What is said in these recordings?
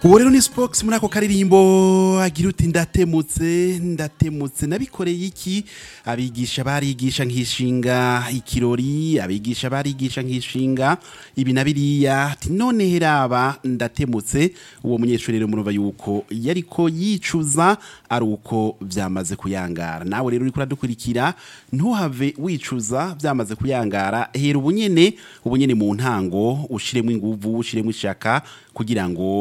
ubu rero ni spox muri ako karirimbo agira uti ndatemutse ndatemutse nabikoreye iki abigisha barigisha nkishinga ikirori abigisha barigisha nkishinga ibi na biriya ati none heraba ndatemutse uwo munyeshuri rero murumva yuko yariko yicuza ari uko vyamaze kuyangara nawe rero uriko uradukurikira ntuhave wicuza vyamaze kuyangara hera ubunyene ubunyene mu ntango ushiremo inguvu ushiremo ishaka kugira ngo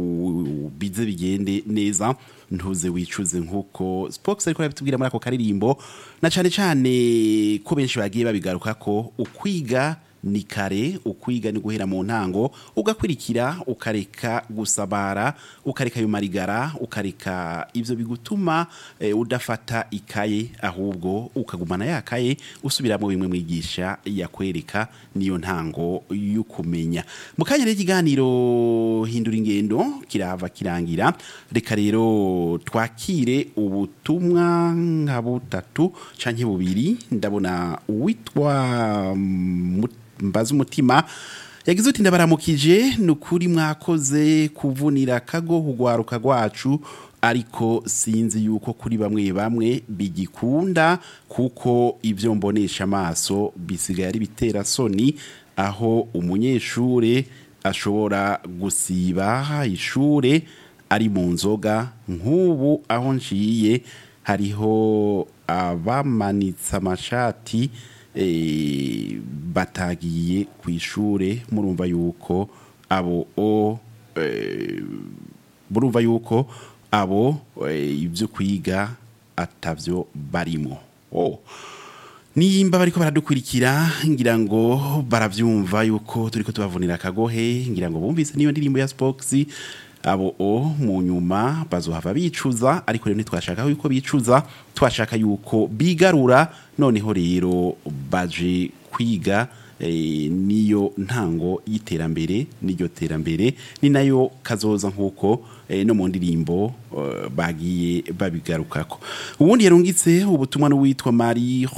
u- bize bigende neza ntuze wicuze nkuko Spox ariko arabitubwira muri ako karirimbo na cane cane ko benshi bagiye babigaruka ko ukwiga ni kare ukwiga ni guhera mu ntango ugakurikira ukareka gusabara ukareka ayo marigara ukareka ivyo bigutuma eh, udafata ikaye ahubwo ukagumana ya kaye usubiramo bimwe mwigisha yakwereka niyo ntango y'ukumenya mu kanya rero ikiganiro hindura ingendo kirava kirangira reka rero twakire ubutumwa nka butatu canke bubiri ndabona uwitwa Mut- mbaza umutima yagize uti ndabaramukije ni ukuri mwakoze kuvunira kago kugwaruka rwacu ariko sinzi yuko kuri bamwe bamwe bigikunda kuko ibyo mbonesha amaso bisigaye ari bitera soni aho umunyeshure ashobora gusiba ishure ari mu nzoga nk'ubu aho nciye hariho abamanitse amashati eh, batagiye ku ishure murumva yuko abo o eh, murumva yuko abo eh, ibyo kwiga atavyo barimo oh. nimba bariko baradukurikira ngira ngo baravyumva yuko turiko tubavunira akagohe ngira ngo bumvise niyo ndirimbo ya Spox abo o mu nyuma bazohava bicuza ariko rero ntitwashaka yuko bicuza twashaka yuko bigarura noneho rero baje kwiga eh, niyo ntango y'iterambere n'iryo terambere ni nayo kazoza nk'uko eh, no mu ndirimbo eh, bagiye babigarukako ubundi yarungitse ubutumwa n'uwitwa Marie